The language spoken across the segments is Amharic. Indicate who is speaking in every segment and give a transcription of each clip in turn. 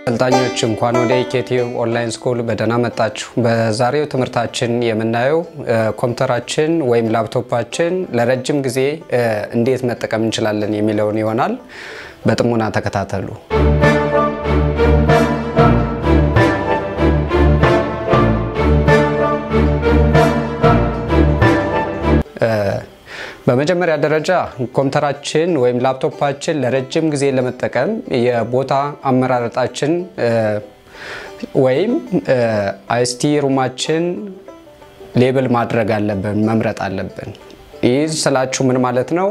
Speaker 1: አሰልጣኞች እንኳን ወደ ኢኬቲዩብ ኦንላይን ስኩል በደህና መጣችሁ። በዛሬው ትምህርታችን የምናየው ኮምፒውተራችን ወይም ላፕቶፓችን ለረጅም ጊዜ እንዴት መጠቀም እንችላለን የሚለውን ይሆናል። በጥሞና ተከታተሉ። በመጀመሪያ ደረጃ ኮምፒውተራችን ወይም ላፕቶፓችን ለረጅም ጊዜ ለመጠቀም የቦታ አመራረጣችን ወይም አይሲቲ ሩማችን ሌብል ማድረግ አለብን፣ መምረጥ አለብን። ይህ ስላችሁ ምን ማለት ነው?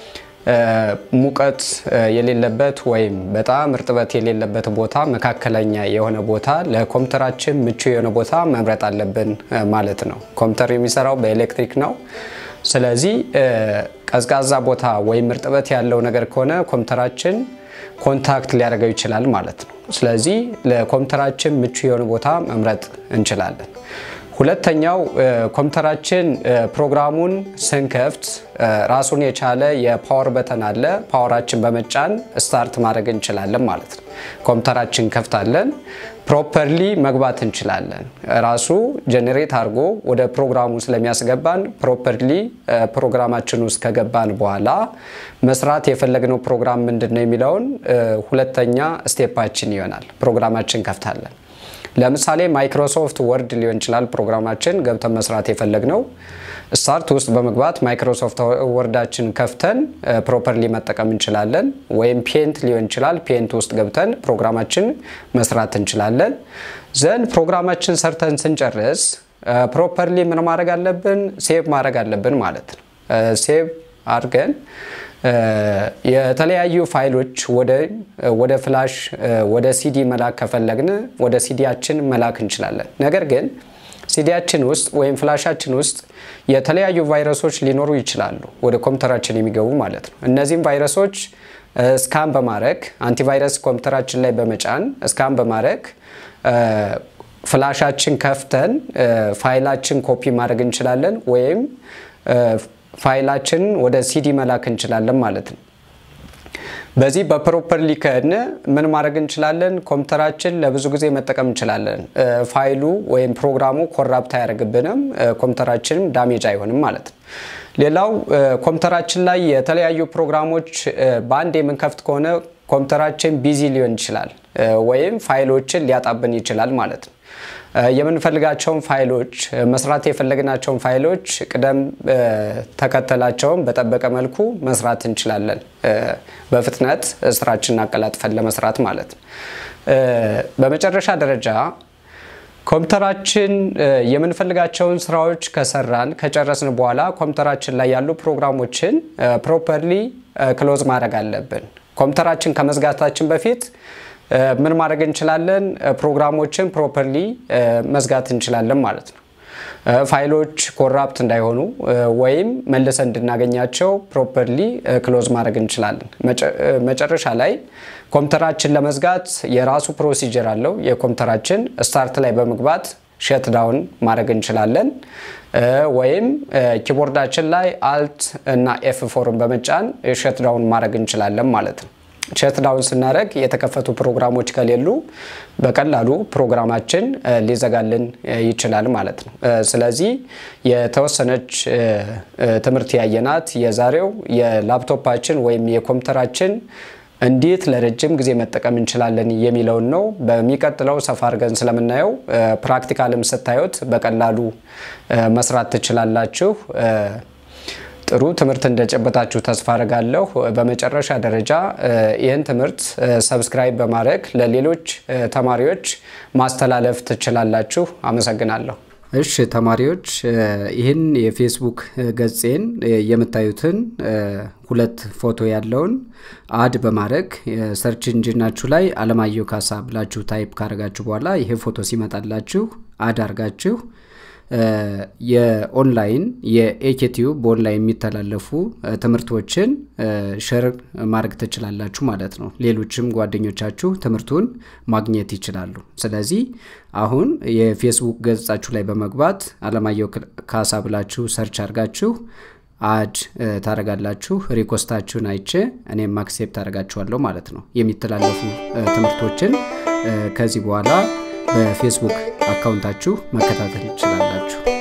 Speaker 1: ሙቀት የሌለበት ወይም በጣም እርጥበት የሌለበት ቦታ፣ መካከለኛ የሆነ ቦታ፣ ለኮምፒውተራችን ምቹ የሆነ ቦታ መምረጥ አለብን ማለት ነው። ኮምፒውተር የሚሰራው በኤሌክትሪክ ነው። ስለዚህ ቀዝቃዛ ቦታ ወይም እርጥበት ያለው ነገር ከሆነ ኮምፒውተራችን ኮንታክት ሊያደርገው ይችላል ማለት ነው። ስለዚህ ለኮምፒውተራችን ምቹ የሆነ ቦታ መምረጥ እንችላለን። ሁለተኛው ኮምፒውተራችን ፕሮግራሙን ስንከፍት ራሱን የቻለ የፓወር በተን አለ። ፓወራችን በመጫን ስታርት ማድረግ እንችላለን ማለት ነው። ኮምፒውተራችን ከፍታለን ፕሮፐርሊ መግባት እንችላለን። ራሱ ጀኔሬት አድርጎ ወደ ፕሮግራሙ ስለሚያስገባን ፕሮፐርሊ ፕሮግራማችን ውስጥ ከገባን በኋላ መስራት የፈለግነው ፕሮግራም ምንድን ነው የሚለውን ሁለተኛ ስቴፓችን ይሆናል። ፕሮግራማችን ከፍታለን። ለምሳሌ ማይክሮሶፍት ወርድ ሊሆን ይችላል ፕሮግራማችን ገብተን መስራት የፈለግነው ስታርት ውስጥ በመግባት ማይክሮሶፍት ወርዳችን ከፍተን ፕሮፐርሊ መጠቀም እንችላለን። ወይም ፔንት ሊሆን ይችላል ፔንት ውስጥ ገብተን ፕሮግራማችን መስራት እንችላለን። ዘንድ ፕሮግራማችን ሰርተን ስንጨርስ ፕሮፐርሊ ምን ማድረግ አለብን? ሴቭ ማድረግ አለብን ማለት ነው። ሴቭ አድርገን የተለያዩ ፋይሎች ወደ ፍላሽ ወደ ሲዲ መላክ ከፈለግን ወደ ሲዲያችን መላክ እንችላለን። ነገር ግን ሲዲያችን ውስጥ ወይም ፍላሻችን ውስጥ የተለያዩ ቫይረሶች ሊኖሩ ይችላሉ፣ ወደ ኮምፒውተራችን የሚገቡ ማለት ነው። እነዚህም ቫይረሶች ስካን በማድረግ አንቲቫይረስ ኮምፒውተራችን ላይ በመጫን ስካን በማድረግ ፍላሻችን ከፍተን ፋይላችን ኮፒ ማድረግ እንችላለን ወይም ፋይላችን ወደ ሲዲ መላክ እንችላለን ማለት ነው። በዚህ በፕሮፐርሊ ከሆነ ምን ማድረግ እንችላለን? ኮምፒውተራችን ለብዙ ጊዜ መጠቀም እንችላለን። ፋይሉ ወይም ፕሮግራሙ ኮራፕት አያደርግብንም፣ ኮምፒውተራችንም ዳሜጅ አይሆንም ማለት ነው። ሌላው ኮምፒውተራችን ላይ የተለያዩ ፕሮግራሞች በአንድ የምንከፍት ከሆነ ኮምፒውተራችን ቢዚ ሊሆን ይችላል ወይም ፋይሎችን ሊያጣብን ይችላል ማለት ነው። የምንፈልጋቸውን ፋይሎች መስራት የፈለግናቸውን ፋይሎች ቅደም ተከተላቸውን በጠበቀ መልኩ መስራት እንችላለን። በፍጥነት ስራችንን አቀላጥፈን ለመስራት ማለት ነው። በመጨረሻ ደረጃ ኮምፒውተራችን የምንፈልጋቸውን ስራዎች ከሰራን ከጨረስን በኋላ ኮምፒውተራችን ላይ ያሉ ፕሮግራሞችን ፕሮፐርሊ ክሎዝ ማድረግ አለብን። ኮምፒውተራችን ከመዝጋታችን በፊት ምን ማድረግ እንችላለን? ፕሮግራሞችን ፕሮፐርሊ መዝጋት እንችላለን ማለት ነው። ፋይሎች ኮራፕት እንዳይሆኑ ወይም መልሰን እንድናገኛቸው ፕሮፐርሊ ክሎዝ ማድረግ እንችላለን። መጨረሻ ላይ ኮምፒውተራችን ለመዝጋት የራሱ ፕሮሲጀር አለው። የኮምፒውተራችን ስታርት ላይ በመግባት ሸት ዳውን ማድረግ እንችላለን። ወይም ኪቦርዳችን ላይ አልት እና ኤፍ ፎርን በመጫን ሸት ዳውን ማድረግ እንችላለን ማለት ነው። ሸት ዳውን ስናደረግ የተከፈቱ ፕሮግራሞች ከሌሉ በቀላሉ ፕሮግራማችን ሊዘጋልን ይችላል ማለት ነው። ስለዚህ የተወሰነች ትምህርት ያየናት የዛሬው የላፕቶፓችን ወይም የኮምፒውተራችን እንዴት ለረጅም ጊዜ መጠቀም እንችላለን የሚለውን ነው። በሚቀጥለው ሰፋ አድርገን ስለምናየው ፕራክቲካልም ስታዩት በቀላሉ መስራት ትችላላችሁ። ጥሩ ትምህርት እንደጨበጣችሁ ተስፋ አድርጋለሁ። በመጨረሻ ደረጃ ይህን ትምህርት ሰብስክራይብ በማድረግ ለሌሎች ተማሪዎች ማስተላለፍ ትችላላችሁ። አመሰግናለሁ። እሺ ተማሪዎች ይህን የፌስቡክ ገጼን የምታዩትን ሁለት ፎቶ ያለውን አድ በማድረግ ሰርች ኢንጂናችሁ ላይ አለማየሁ ካሳ ብላችሁ ታይፕ ካደረጋችሁ በኋላ ይሄ ፎቶ ሲመጣላችሁ አድ አርጋችሁ የኦንላይን የኤኬቲዩብ በኦንላይን የሚተላለፉ ትምህርቶችን ሸር ማድረግ ትችላላችሁ ማለት ነው። ሌሎችም ጓደኞቻችሁ ትምህርቱን ማግኘት ይችላሉ። ስለዚህ አሁን የፌስቡክ ገጻችሁ ላይ በመግባት አለማየሁ ካሳ ብላችሁ ሰርች አድርጋችሁ አድ ታደረጋላችሁ። ሪኮስታችሁን አይቼ እኔም አክሴፕት ታደረጋችኋለሁ ማለት ነው። የሚተላለፉ ትምህርቶችን ከዚህ በኋላ በፌስቡክ አካውንታችሁ መከታተል ትችላላችሁ።